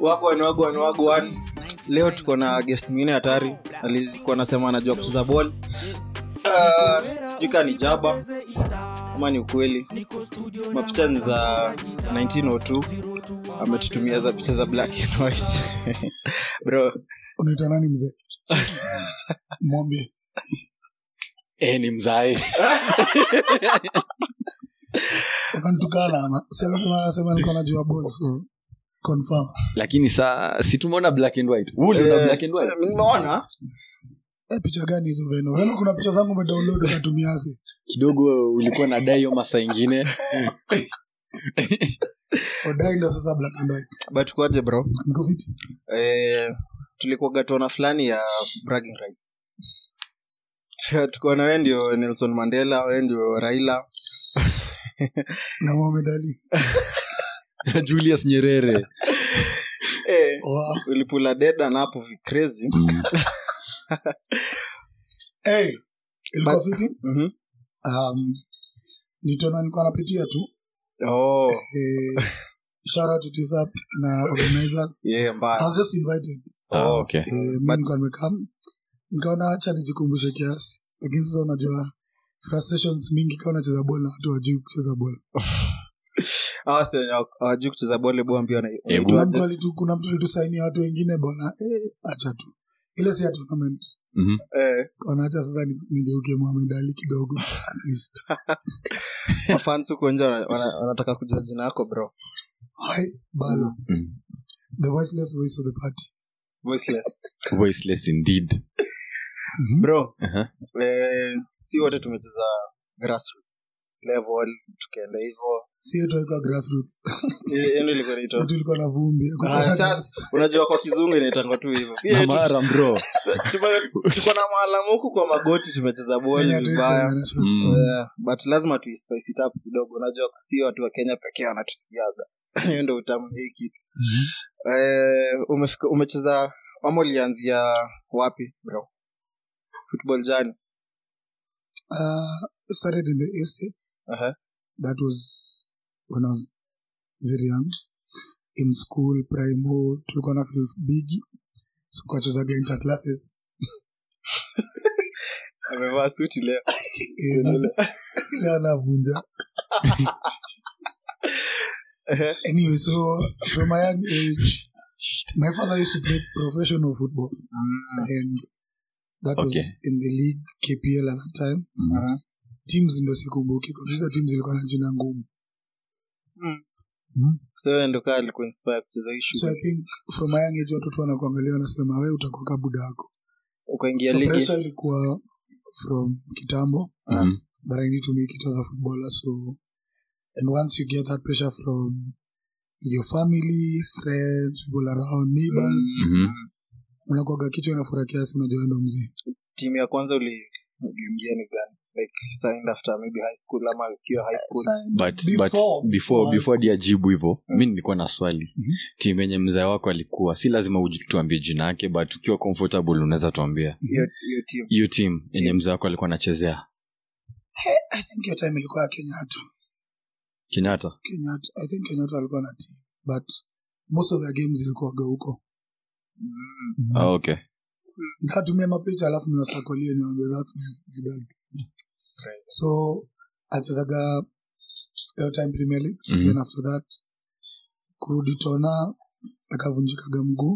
wagwan wagwan wagwan leo tuko na guest mwingine hatari alikuwa anasema anajua kucheza ball uh, sijui kaa ni jaba ama ni ukweli mapicha ni za 1902 ametutumia za picha za black and white bro unaita nani mzee mwambie e, ni mzae ukanitukana ama sema sema anasema nilikuwa najua ball so confirm lakini saa si tumeona black and white Huu uliona Eh, black and white nimeona eh, picha gani hizo veno veno kuna picha zangu umedownload ukatumiazi kidogo ulikuwa na dai hiyo masaa ingine odai ndo sasa black and white but kwaje bro niko fiti eh, tulikuwa gatona fulani ya bragging rights tukuwa na we ndio nelson mandela we ndio raila na Mohamed Ali julius nyerere eh, wow. ulipula deda na hapo crazy hey, ilikuwa But- fiti mm-hmm. um, nitona nilikuwa napitia tu oh, eh, shout out to TISAP na organizers yeah, I mbaya was just invited ah, okay. eh, mi But- nilikuwa nimekam nikaona hacha nijikumbushe kiasi lakini sasa unajua frustrations mingi kaa unacheza bol na watu wajui kucheza bol Hawa si wenye hawajui kucheza bole bua mbio Eh, kuna mtu alitu kuna mtu alitusainia watu wengine bona eh, acha tu ile si ya tournament Mhm. wanaacha sasa ni- nigeuke Mohamed Ali kidogo at least mafans huko nje wana- wana- wanataka kujua jina yako bro Hai, balo Mm. the voiceless voice of the party voiceless voiceless indeed bro Aha. eh, si wote tumecheza grassroots level tukaenda hivo si yetu haikuwa grassroots eno ilikuwa inaitwa yetu ilikuwa na vumbi hakukuwa Ah, na sasa unajua kwa kizungu inaitangwa tu hivyo Pia yetu- namara bro sa- tume- tuko na maalamu huku kwa magoti tumecheza Yenye boli hatuwezi vibaya tengana shot. Mm. Yeah, but lazima tuispice it up kidogo unajua si watu wa kenya pekee wanatusikiaga hiyo ndo utamu hii kitu eh, umefika umecheza ama ulianzia wapi bro football jani Uh, started in the estates uh-huh. that was when I was very young in school primo tulikuwa na feel bigi so kuwachezaga inter classes amevaa suti leo Eh, na- ile anavunja Ehe. anyway so from a young age my father used to play professional football and that Okay. was in the league kpl at that time Mhm. teams ndo sikumbuki kwa hizo teams zilikuwa na jina ngumu so wewe ndo kaa alikuwa inspire kucheza hii so i shughuli think from a young age watoto wanakuangalia wanasema we utakuwa kabuda yako ukaingia so ligi pressure ilikuwa from kitambo Mhm. that i need to make it as a footballer so and once you get that pressure from your family friends people around neighbors Mhm. unakwaga kichwa inafura kiasi unajua ndo mzii timu ya kwanza uli- uliingia ni gani like signed after maybe high school ama ukiwa high school but Before- but before before before di ajibu hivo mi nilikuwa na swali Mhm. timu yenye mzee wako alikuwa si lazima uji- tuambie jina yake but ukiwa comfortable unaweza tuambia hiyo hiyo timu hiyo timu yenye mzee wako alikuwa anachezea i think hiyo time ilikuwa ya kenyatta kenyatta kenyatta i think kenyatta alikuwa na team but most of the games ilikuwaga huko mm. ah, okay ntatumia mapicha alafu niwasakolie niwambia thats my dad crazy. so achezaga hiyo time premier league Mhm. then after that kurudi tona akavunjikaga mguu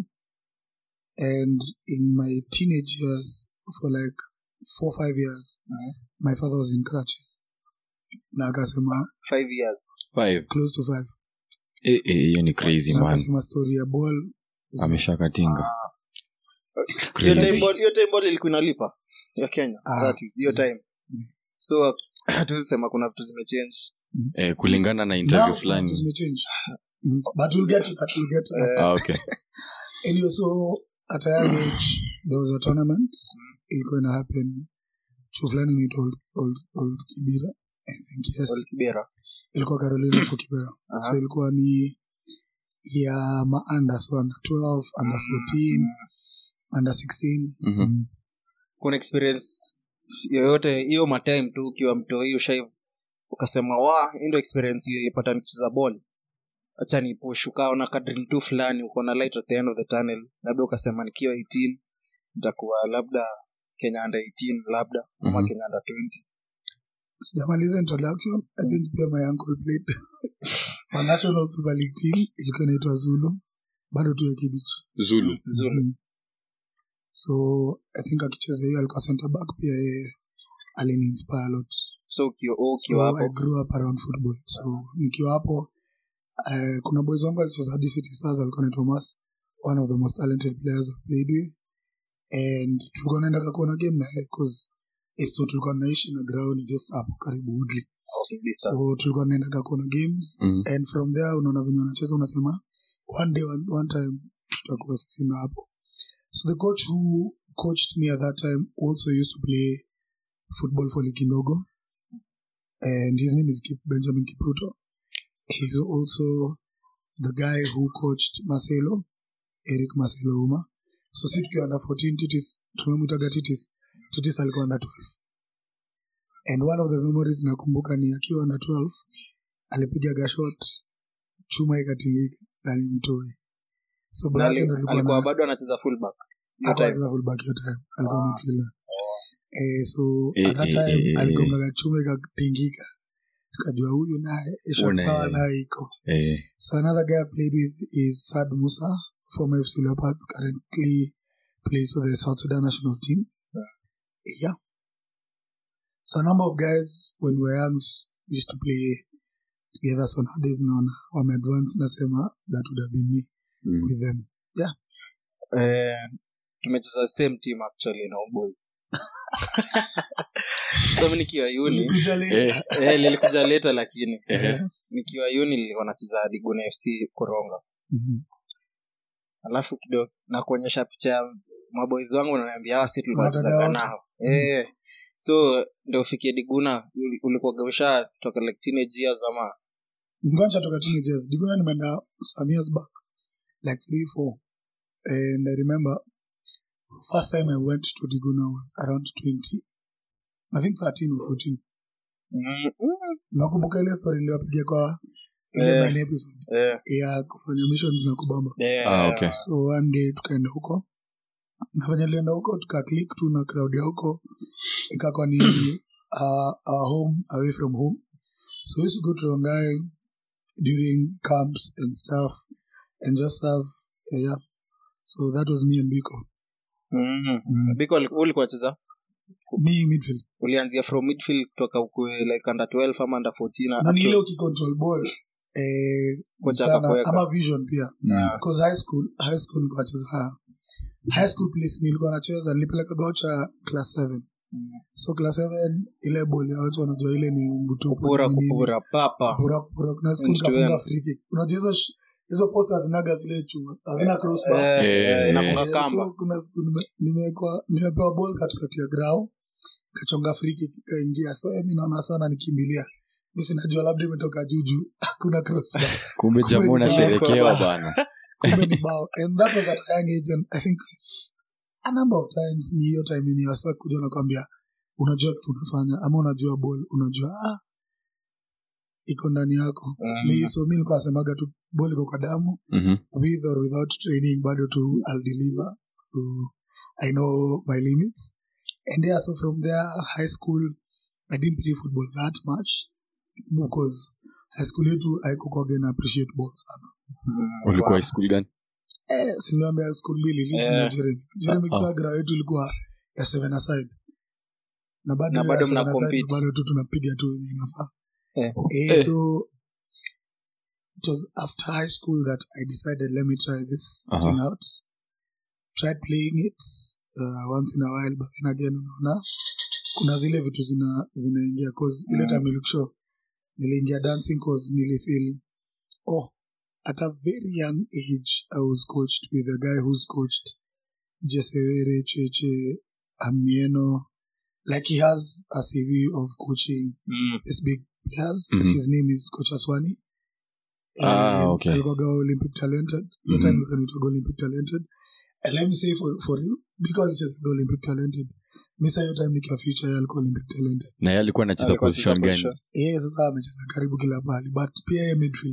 and in my teenage years for like four five years Mhm. my father was in crutches na akasema five years five close to five Eh, eh, hiyo ni crazy na man akasema story ya ball ameshakatinga hiyo Crazy. time ball hiyo time ball ilikuwa inalipa ya kenya Ah. that is hiyo time so hatuwezi sema kuna vitu zimechange eh, kulingana na interview Now, fulani zimechange Mm. but we'll get to that we'll get to that ah, okay anyway so at a young age there was a tournament ilikuwa ina happen chuo fulani inaitwa old, old, old kibira i think yes Wal kibera ilikuwa carolina for kibera Aha. so ilikuwa ni ya maanda so under 12 under 14 under 16 Mhm. kuna experience yoyote hiyo matime tu ukiwa mto hiyo shai ukasema wa hii ndo experience ilipata nikicheza ball acha ni push ukaona kadri tu fulani uko na light at the end of the tunnel labda ukasema nikiwa 18 nitakuwa labda kenya under 18 labda ama Mhm. kenya under 20 sijamaliza introduction i think pia my uncle played for national super league team ilikuwa inaitwa zulu bado tu ya kibich zulu zulu Mhm. so i think akicheza hiyo alikuwa center back pia yeye alini inspire a lot so ukiwa wewe so ukiwa i hapo grew up around football so nikiwa hapo uh, kuna boys wangu alicheza hadi city stars alikuwa ni thomas one of the most talented players I've played with and tulikuwa naendaga kuona game naye cause esto tulikuwa naishi na ground just hapo karibu woodley okay, distance. so tulikuwa naendaga kuona games Mhm. and from there unaona venye wanacheza unasema one day one, one time tutakuwa sisi na hapo so the coach who coached me at that time also used to play football for likindogo and his name is Kip benjamin kipruto he's also the guy who coached marcelo eric marcelo uma so si tukiwa under 14 titis tumemwitaga titis titis alikuwa under 12 and one of the memories nakumbuka ni akiwa under 12 alipigaga shot chuma ikatingika na nimtoi so Na brake ali- ndo alikuwa alikuwa na bado anacheza fullback Hiyo hakuwa time. anacheza fullback hiyo time alikuwa Ah. midfielder eh so Eh, at that eh, time eh, eh, aligongaga chuma ikatingika tukajua huyu naye shot Una- power naye iko eh, So another guy I played with is Sad Musa, former FC Leopards, currently plays for the South Sudan national team. Yeah. So a number of guys when we were young used to play together. So nowadays naona wame advance nasema that would have been me mm. with them. eh, tumecheza same team actually na Homeboys. so mi nikiwa uni Ulikuja late. Eh, eh, lilikuja leta lakini ehe. nikiwa uni nilikuwa nacheza diguna fc koronga Mhm. alafu kidogo na kuonyesha picha ya maboys wangu nanaambia hawa si tulikuwa Wadada tunachezaga wote. nao eh, so ndo ufikie diguna uli- ulikuwaga usha toka like teenage years ama Ngoja toka teenagers. Diguna nimeenda some years back, like three, four. And I remember first time I went to Diguna was around 20, I think 13 or 14. mm, mm, nakumbuka ile story iliyopiga kwa ile Eh. main episode eh, ya kufanya missions na kubamba eh, Ah, okay. so one day tukaenda huko na venye lienda huko tukaclik tu na crowd ya huko ikakwa ni uh, our home away from home so we used to go to rongai during camps and stuff and just have uh, yeah so that was me and biko mm. mm. biko uli- ulikuwa cheza me midfield ulianzia from midfield kutoka ukue like under 12 ama under 14 na up ni to- ile ukicontrol ball eh, Kocha sana akakuweka. ama vision pia Ah, because high school high school nilikuwa nacheza high school place nilikuwa nacheza nilipeleka gocha class 7 mm. so class 7 ile boli ya watu wanajua ile ni mbutupu kupura ni nini. kupura papa kupura kupura kuna siku End to nikafunga end. free kick unajua hizo sh- hizo posta hazinaga zile chuma hazina crossbar Eh, Eh, eh, na eh. kuna Eh, kamba so kuna siku nime- nimewekwa nimepewa ball katikati ya grau kachonga free kick ikaingia so eh, mi naona sana nikimbilia mi sinajua labda imetoka juju hakuna crossbar kumbe Kumbe jamaa ni unasherekewa bao. bana kumbe ni bao and that was at a young age and i think a number of times ni hiyo time yenye wasa kuja nakwambia unajua kitu unafanya ama unajua ball unajua ah, iko ndani yako Mm. mi so mi nilikuwa nasemaga tu ball iko kwa damu Mhm. with or without training bado tu i'll deliver so i know my limits and yeah so from there high school i didn't play football that much because high school yetu haikukwaga na appreciate ball sana Mm, ulikuwa wow. high school gani Eh, siliambia high school mbili Leeds Eh. na Jeremy. Jeremy Ah, ah. Kisagra yetu ilikuwa ya seven aside na bado Na ya bado seven mna aside compete. bado tu tunapiga tu wenye inafaa Eh. eh, Eh. so it was after high school that I decided let me try this Aha. thing out tried playing it uh, once in a while but then again unaona kuna zile vitu zina zinaingia cause ile Mm. time nilikushow niliingia dancing cause nilifeel oh at a very young age i was coached with a guy who's coached jesewere cheche amieno like he has a cv of coaching Mm. these big players Mhm. his name is coach aswani Ah, And okay. alikuwaga olympic talented hiyo Mhm. time alikuwa anaitwaga olympic talented and let me say for, for you because alichezaga olympic talented misa hiyo time nikiwa future yeye alikuwa olympic talented na yeye alikuwa anacheza Alikuwa position anacheza gani position. yeye sasa amecheza karibu kila pahali but pia yeye midfield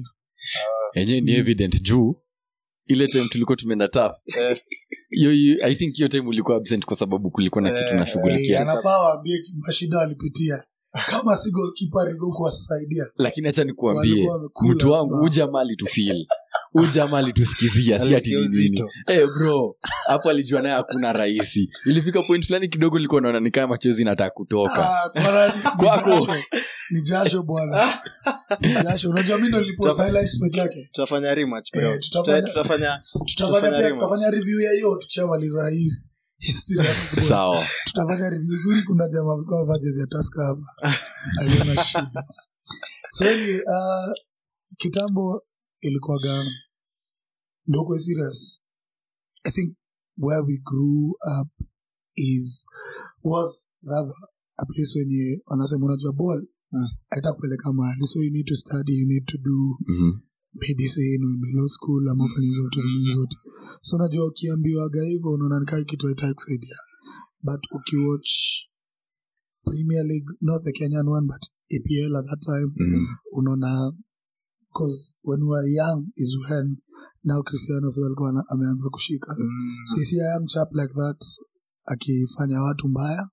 enyewe ni evident juu ile time tulikuwa tumeenda taf Eh, hiyo hiyo- i think hiyo time ulikuwa absent kwa sababu kulikuwa na kitu Eh, Eh, nashughulikia anafaa waambie mashida alipitia kama si golkipa rigo kuwasaidia lakini hacha nikuambie Walikuwa wamekula mtu wangu bao. uja mali tufil uja mali tusikizia si ati alisikia ni nini uzito. Eh, bro hapo alijua naye hakuna rahisi ilifika point fulani kidogo ilikuwa naona ni kama machozi nataka kutoka Ah, kwa nani? Ni Kwako. jasho. ni jasho bwana Ni jasho unajua mi ndo nilipost highlights peke yake tutafanya rematch bro. Eh, tutafanya- Tuta- tutafanya tutafanya Tutafanya pia rematch. tutafanya review ya hiyo tukishamaliza hii history ya football. sawa tutafanya review zuri kuna jamaa alikuwa amevaa jezi ya taska hapa aliona shida so anyway, uh, kitambo ilikuwa gana ndoko serious i think where we grew up is was rather a place wenye wanasema unajua ball Mm. aita kupeleka mahali so you need to study you need to do Mhm. medicine uende law school ama ufanye hizo vitu zingine zote so unajua ukiambiwaga hivyo unaona nikaa kitu haitaki kusaidia but ukiwatch premier league not the kenyan one but apl at that time Mhm. unaona because when we were young is when now cristiano sasa alikuwa ana- ameanza kushika mm, so you see a young chap like that akifanya watu mbaya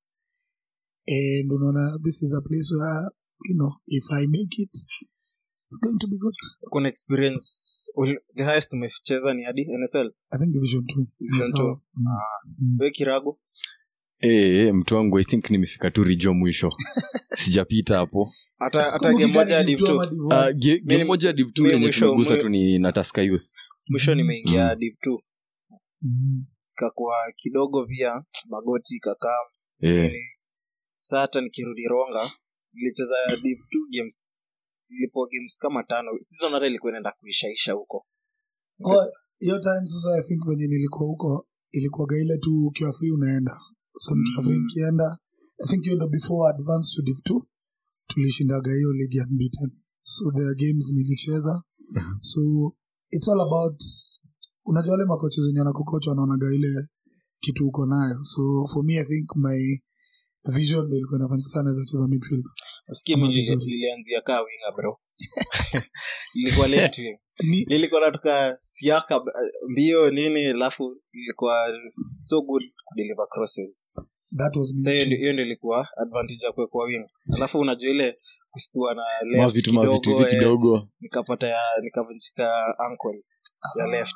and unaona this is a place where you know if i make it it's going to be good kuna experience ul- the highest umecheza ni hadi nsl i think division two Division two. Sawa. Mm. Mm. we kirago Eh, eh, mtu wangu i think nimefika tu rijo mwisho sijapita hapo hata hata Sikumbuki game moja ya kani div Div two two. ama Div Uh, one. ge- game Mimi- moja div two mimi yenye mwisho- tumegusa mwi- tu ni nataska youth mwisho nimeingia Mm. div two Mm. kakuwa kidogo pia magoti kakaa eh, saa hata nikirudi ronga nilicheza div two games ilipo games kama tano season hata ilikuwa inaenda kuishaisha huko Oh, hiyo time sasa i think venye nilikuwa huko ilikuwaga ile tu ukiwa free unaenda so nikiwa free Mm. nikienda i think hiyo ndo before advance to div two tulishindaga hiyo league unbeaten so there are games nilicheza Mhm. so it's all about unajua wale makocha zenye anakukocha wanaonaga ile kitu uko nayo so for me i think my vision ndo ilikuwa inafanya sana za cheza midfield usikie Ama mi nili- vizuri. nilianzia kaa winga bro ilikuwa left wing Ni- nilikuwa natoka siaka eh, mbio nini alafu ilikuwa so good kudeliver crosses that was me sa hiyo too. ndio- hiyo ndio ilikuwa advantage ya kuwekwa wing alafu unajua ile kustua na left mavitu mavitu kidogo, hivi eh, kidogo nikapata ya nikavunjika ankle ya left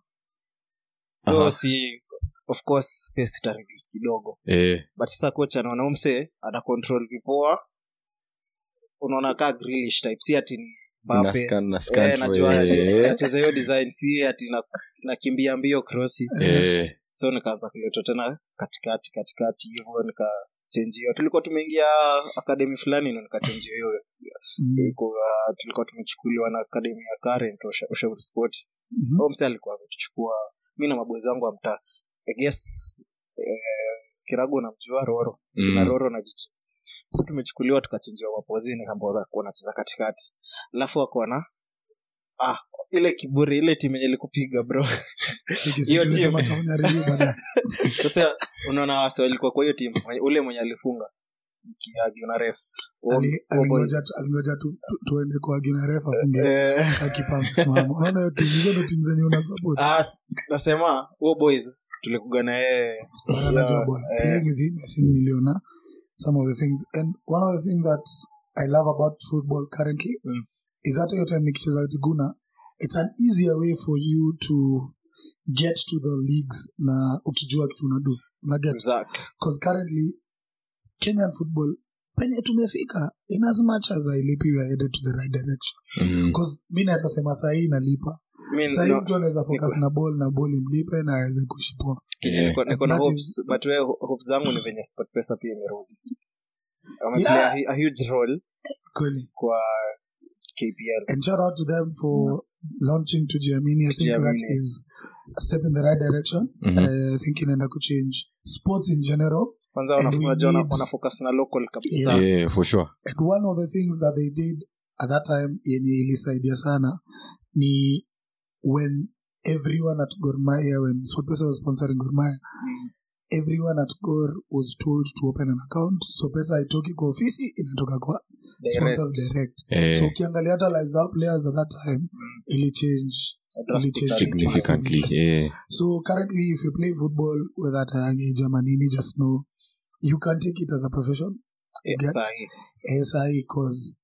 so Aha. si of course pace ita reduce kidogo eh, but sasa coach anaona umse ana control vipoa unaona kaa Grealish type si ati ni na Mbappe. scan na scan Eh, tu, najua eh, nacheza hiyo design si ati na- nakimbia mbio krosi eh, so nikaanza kuletwa tena katikati katikati hivyo nikachenjiwa tulikuwa tumeingia akademi fulani na nikachenjiwa hiyo Mm. Ilikuwa- tulikuwa tumechukuliwa na akademi ya current Usha- ushauri sport Mhm. huyo mse alikuwa ametuchukua mi na maboezi wangu wa mtaa I guess eh, kirago namjua roro na mm, roro na jichi so tumechukuliwa tukachenjiwa mapozini ambao wanacheza katikati alafu wakaona ah ile kiburi ile timu yenye ilikupiga bro Siki- hiyo siki- team. nisema tafanya review baadaye. sasa unaona wase walikuwa kwa hiyo timu mwenye- ule mwenye alifunga kiagi na ref Ali- alingoja tu- alingoja tu- tu- tuende kwa gina refa afunge Eh, akipa msimamo unaona hiyo timu hizo ndo timu zenye una support ah, s- nasema huo boys tulikuga na yeye but anajua ball eh. playing with him i think niliona some of the things and one of the things that i love about football currently Mm. is that hiyo time nikicheza guna it's an easier way for you to get to the leagues na ukijua kitu unadu unaget Zack. because currently kenyan football penye tumefika in as much as i lipi we are headed to the right direction mm, because mi naweza sema sahii inalipa Mi sahii no- mtu anaweza focus niko- na ball na ball imlipe na aweze kuishipoa eh, niko- niko na that hopes is- but we hopes zangu ni venye sport pesa pia imerudi Yeah. wameplay a, hu- a huge role kweli kwa kpl and shout out to them for launching to Giamini. I think that Giamini. is a step in the right direction. mhm. Uh, I think inaenda kuchange sports in general. kwanza And wana- we unajua wana- need- wana focus na local kabisa Yeah. Eh, for sure And one of the things that they did at that time yenye ilisaidia sana ni when everyone at Gor Mahia, when SportPesa was sponsoring Gor Mahia, everyone at Gor was told to open an account. So pesa haitoki kwa ofisi inatoka kwa sponsors direct Eh, so ukiangalia hata lives za players at that time ili change ili change significantly massively. eh. so currently if you play football whether at a young age ama nini just know you can take it as a profession Yeah, get- sahi. ASI cause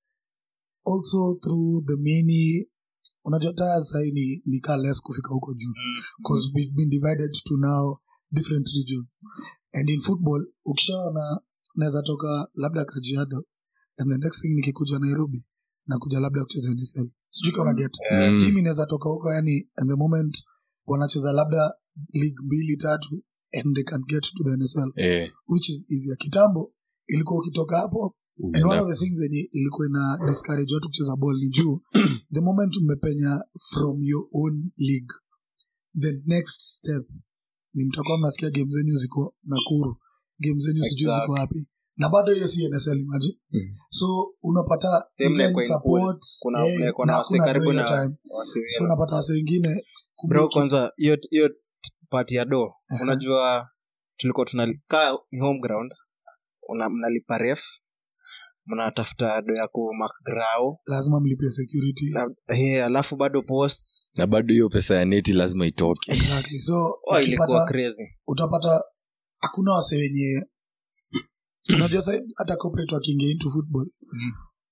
also through the many unajua taya sahii ni, ni kaa less kufika huko juu because we've been divided to now different regions and in football ukishaona naweza toka labda kajiado and the next thing nikikuja nairobi nakuja labda kucheza nsl sijui kama get Mm. team inaweza toka huko yani and the moment wanacheza labda league mbili tatu and they can get to the nsl Eh, which is easier kitambo ilikuwa ukitoka hapo and one unaenda- of the things yenye ilikuwa ina discourage watu kucheza ball ni juu the moment umepenya from your own league the next step ni mtakuwa mnasikia game zenyu ziko nakuru game zenyu sijui Exactly. ziko wapi na bado hiyo si nsl imagine Mm. so unapata Same even like in support, pools. Kuna- eh, kuna na wase hakuna karibu do hiyo na- time. Wasi- so unapata wase wengine bro kumake it. kwanza hiyo hiyo pati ya do Aha. unajua tulikuwa tunakaa ni home ground una, mnalipa ref mnatafuta do ya kumakgrao lazima mlipia security hey, alafu bado post na bado hiyo pesa ya neti lazima itoke exactly so oh, ilikuwa ukipata crazy utapata hakuna wase wenye unajua sa hata corporate wakiingia into football Mm.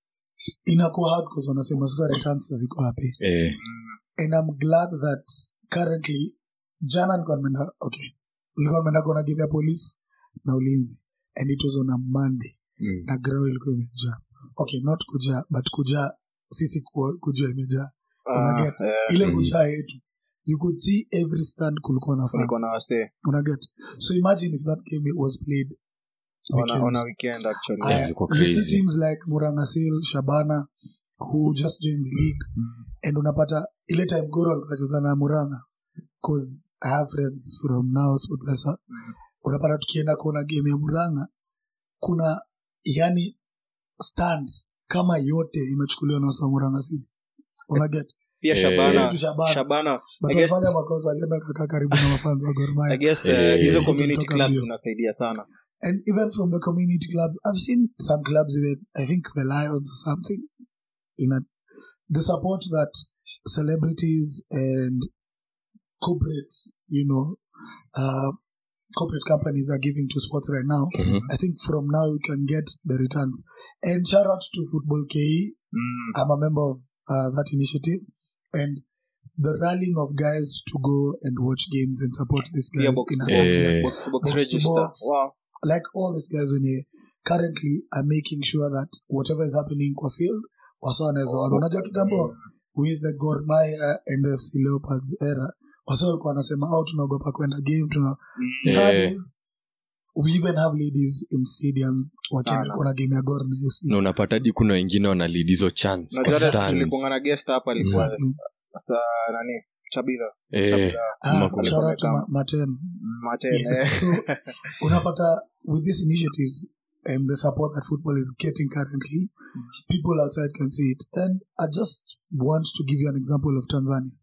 inakuwa hard because wanasema sasa returns ziko wapi eh, and i'm glad that currently jana nilikuwa nimeenda okay nilikuwa nimeenda kuona game ya police na ulinzi and it was on a monday mm. na grao ilikuwa imejaa okay not kujaa but kujaa sisi ku- kujaa imejaa Unaget? Ah, eh, ile Mhm. kujaa yetu you could see every stand kulikuwa na kulikuwa na fans wasee unaget so imagine if that game was played on a- weekend. on a weekend actually Yeah, Aya, ilikuwa you see crazy. teams like murangasil shabana who just joined the league and unapata ile time goro alikacheza na muranga cause i have friends from now sportpesa Mm. unapata tukienda kuona game ya muranga kuna yani stand kama yote imechukuliwa na wasa murangasil unaget pia Eh, shabana tu shabana shabana but I guess- walifanya makosa alienda kakaa karibu na mafanzi wa I gormaya guess Eh, uh, hizo eh. community Kutoka clubs mbio. zinasaidia sana and even from the community clubs i've seen some clubs even i think the lions or something in a, the support that celebrities and corporate you know uh, corporate companies are giving to sports right now Mhm. i think from now you can get the returns and shout out to football ke mm. i'm a member of uh, that initiative and the rallying of guys to go and watch games and support these guys pia box in to a box, sense Eh. box to box Box to register box. wow like all these guys when they currently are making sure that whatever is happening kwa field wasa wanaweza ona unajua kitambo with the Gor Mahia and FC Leopards era wasa walikuwa wanasema au tunaogopa kwenda game tuna Mm. Eh. nowadays we even have ladies in stadiums wakienda Sana. kuona game ya Gor na FC na unapata hadi kuna wengine wanalid hizo chance Unajua kwa hata stands. tulikuwa na guest hapa alikuwa exactly sa nani chabidha Eh, Chabidha. ah, Ama shout out to kama- Ma- Martin Martin, yes eh. so unapata with these initiatives and the support that football is getting currently people outside can see it and i just want to give you an example of tanzania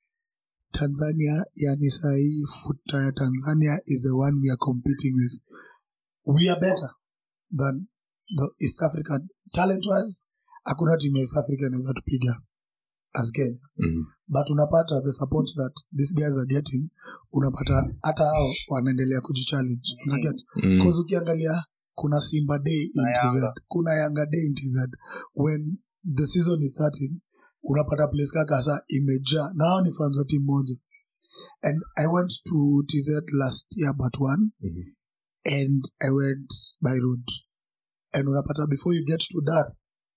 tanzania yani sahii futa ya tanzania is the one we are competing with we are better than the east african talent wise hakuna timu ya east africa inaweza tupiga as kenya mhm. but unapata the support that these guys are getting unapata hata hao wanaendelea kujichallenge unaget Mm. bcause ukiangalia kuna simba day in Na tz Yanga. kuna yanga day in tz when the season is starting unapata place kaka sa imejaa na hao ni fans wa timu moja and i went to tz last year but one Mhm. and i went by road and unapata before you get to dar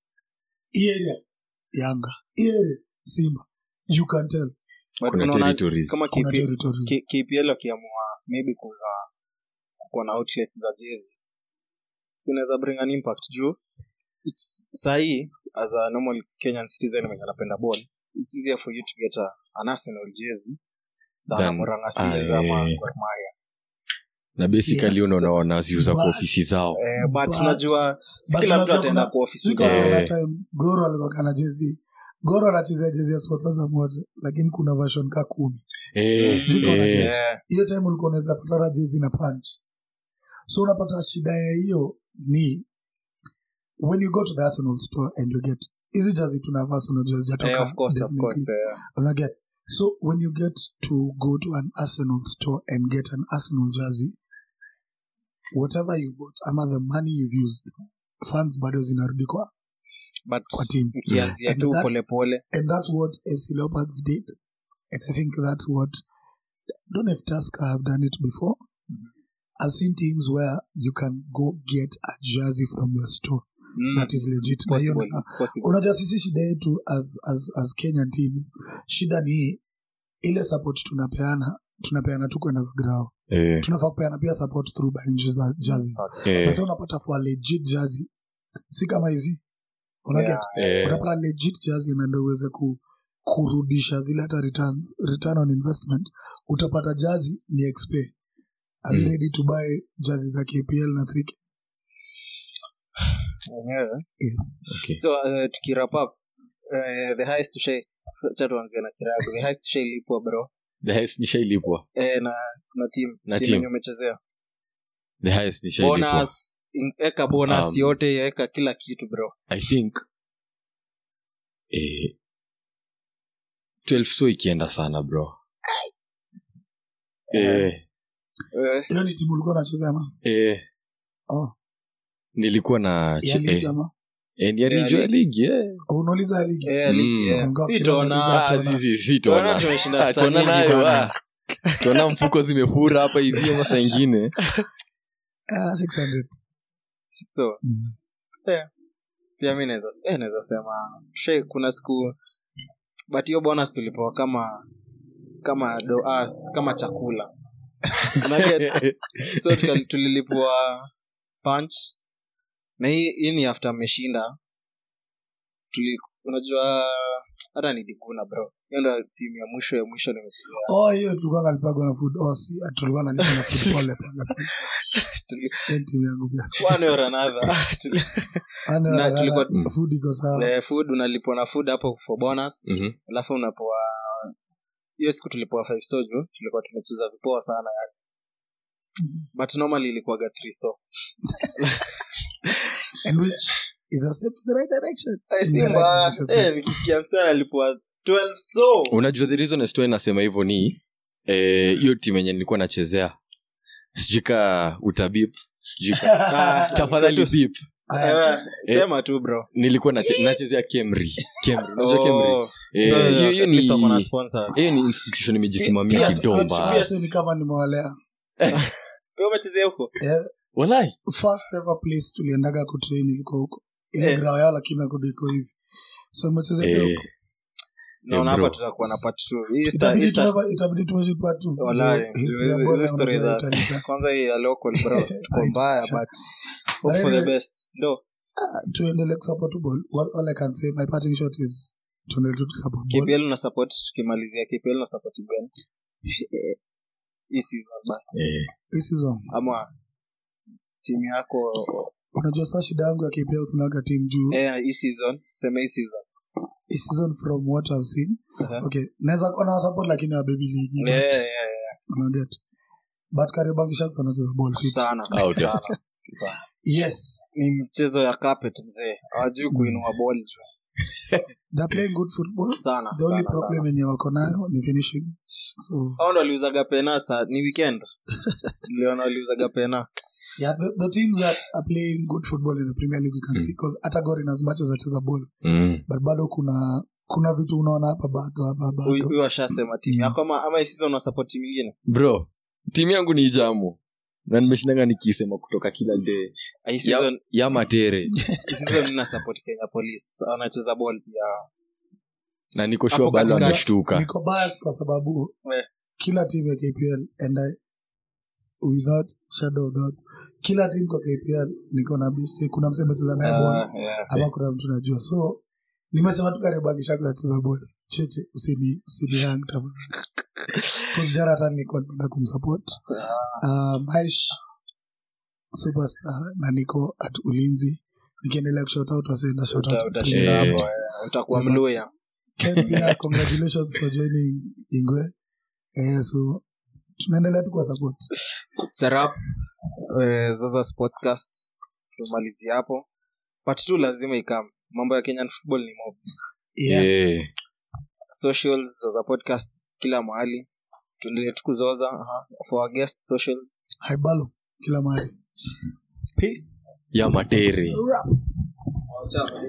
hii area yanga hii area simba you can tell But kuna unaona territories kama kuna KP territories K- KPL wakiamua maybe kuza kuwa na outlet za jerseys sinaweza bring an impact juu it's sahii as a normal kenyan citizen mwenye anapenda ball it's easier for you to get a, an arsenal jersey than a Than- Murang'a ah, Seal ama eh. Gor Mahia. na basically Yes. unaona wanaziuza kwa But- ofisi zao Eh, but But- unajua si but kila mtu unajua ataenda kuna- kwa ofisi Siko zao Eh. kuna time goro alikuwa kana jezi goro anachezea jezi ya sportpesa moja lakini kuna version ka kumi Eh, Sijui kama eh, get. Eh, hiyo time ulikuwa unaweza patana jezi na punch so unapata shida ya hiyo ni when you go to the arsenal store and you get hizi jazi tunavaa arsenal jazi Eh, jatoka of course, of definitely. course, eh. Una get so when you get to go to an arsenal store and get an arsenal jersey whatever you bought ama the money you've used funds bado zinarudi kwa, But kwa team ukianzia And tu that's- polepole and that's what fc leopards did and i think that's what I don't know if Tusker have done it before i've seen teams where you can go get a jersey from their store Mm, that is legit it's Na hiyo possible, na- it's possible. unajua sisi shida yetu as, as, as kenyan teams shida ni hii ile support tunapeana tunapeana tu kwenda kwa grao Eh, tunafaa kupeana pia support through buying jerse- jerseys eh, But sasa unapata for a legit jersey si kama hizi unaget Yeah, eh, unapata legit jersey na ndio uweze ku, kurudisha zile hata returns return on investment utapata jersey ni xp are you Mm. ready to buy jersey za kpl na 3k wenyewe. Yes. okay. so uh, tukirap up uh, the highest tushai cha tuanzia na kirago the highest tushailipwa bro the highest nishailipwa eh, na na team Na team team. yenye umechezea the highest nishailipwa bonus in- eka bonus Um, yote eka kila kitu bro i think eh, 12 so ikienda sana bro eh, eh, hiyo ni timu ulikuwa unacheza ama eh, oh nilikuwa na ya che- ligi eh, ama eh, ni ya Ya ligi, ya ligi. ligi eh. Oh, unauliza ya ligi eh, ligi, Mm. eh. Ngoja si kidogo tona niulize. Ah, Tona. si- si- si Tona tona. tumeshinda Ah, saa tona nyingi nayo bana. ah. tona mfuko zimefura hapa hivi ama saa ingine Ah, 600 so Mm. pia mi naweza eh, naweza sema she kuna siku but hiyo bonus tulipewa kama kama doas kama chakula Unaget? so tuka- tulilipwa punch na hii hii ni after ameshinda tuli unajua hata niliguna bro hiyo ndo timu ya mwisho ya mwisho nimechezea oh hiyo tulikuwa nalipagwa na food oh si tulikuwa nalipa na food pole pole pole Tuli- Hiyo timu yangu pia one or another Tuli- Ana- Na ana- tulikuwa- ana- food iko sawa Eh, food unalipwa na food hapo for bonus Mhm. alafu unapoa hiyo siku tulipoa five soju tulikuwa tumecheza vipoa sana yani but normally ilikuwaga three so and which is a step in the right direction Eh, si In the right mbaya. direction, Eh, so- nikisikia msana alipua 12 so unajua the reason sto nasema hivyo ni eh, hiyo timu yenye nilikuwa nachezea sijui ka utabip sijui ka- Ah, tafadhali bip Aya, eh, sema tu bro nilikuwa nache- nachezea kemri Kemri, unajua Kemri? Oh, Eh, so, hiyo hiyo at least wako na ni sponsor. hiyo ni institution imejisimamia Pia- kidomba pia- sasa ni kama nimewalea Wewe umechezea huko Eh, walai first ever place tuliendaga kutrain ilikuwa huko ile Eh. grao yao lakini akoga iko hivi so mecheza pia eh, huko naona bro. hapa tutakuwa na part two. Hii sta- itabidi hii sta- tuwe- itabidi tumeshipa tu Walai, History ya hizi- bora hizi story unajua za- itaisha. kwanza hii ya local bro tuko mbaya Itaisha. but hope for the anyway- best ndo tuendelee kusupport ball What- all i can say my parting shot is tuendelee tu kusupport ball kpl na support tukimalizia kpl na support gani hii season basi eh, Hii season ama timu yako unajua saa shida yangu ya kpl sinaga team juu eh, hii season sema hii season hii season from what i've seen Uh-huh. okay naweza kuwa na support lakini wa baby league Yeah, yeah, yeah. unaget but Kariobangi Sharks wanacheza ball fit sana Ah, okay. sana yes ni mchezo ya carpet mzee hawajui kuinua ball juu they're playing good football sana the only sana, problem sana. yenye wako nayo ni finishing so hao ndo waliuzaga pena sa ni weekend niliona waliuzaga pena yeah the, the teams that are playing good football in the premier league we can see because hata Gor in as much as acheza ball mm. but bado kuna kuna vitu unaona hapa bado hapa Huyu- bado huyu washasema timu yako ama ama hii season unasupport timu ingine bro timu yangu ni ijamu na nimeshindanga nikisema kutoka kila day hii ya, season ya matere hii season nina support Kenya Police wanacheza ball pia na niko Hapo shua bado katikati. ameshtuka niko biased kwa sababu Eh. kila team ya KPL and I, without shadow of doubt kila team kwa KPL niko na best kuna msema cheza naye ball Ah, yeah. ama kuna mtu najua so nimesema tu Kariobangi Sharks acheza ball cheche usini usini hang tafadhali cause jana hata nilikuwa nimeenda kumsupport uh, Maish superstar na niko at ulinzi nikiendelea kushout out wasenda shout Uta- out utashinda Eh. hapo eh. utakuwa Yeah, but- mluya Ken pia congratulations for joining ingwe eh, so tunaendelea tu kwa support serap eh, zaza sportscast tumalizie hapo part two lazima ikam mambo ya kenyan football ni mob yeah. Eh, socials za podcast kila mahali tuendelee tukuzoza aha, for our guest socials haibalo kila mahali peace ya matere Ciao.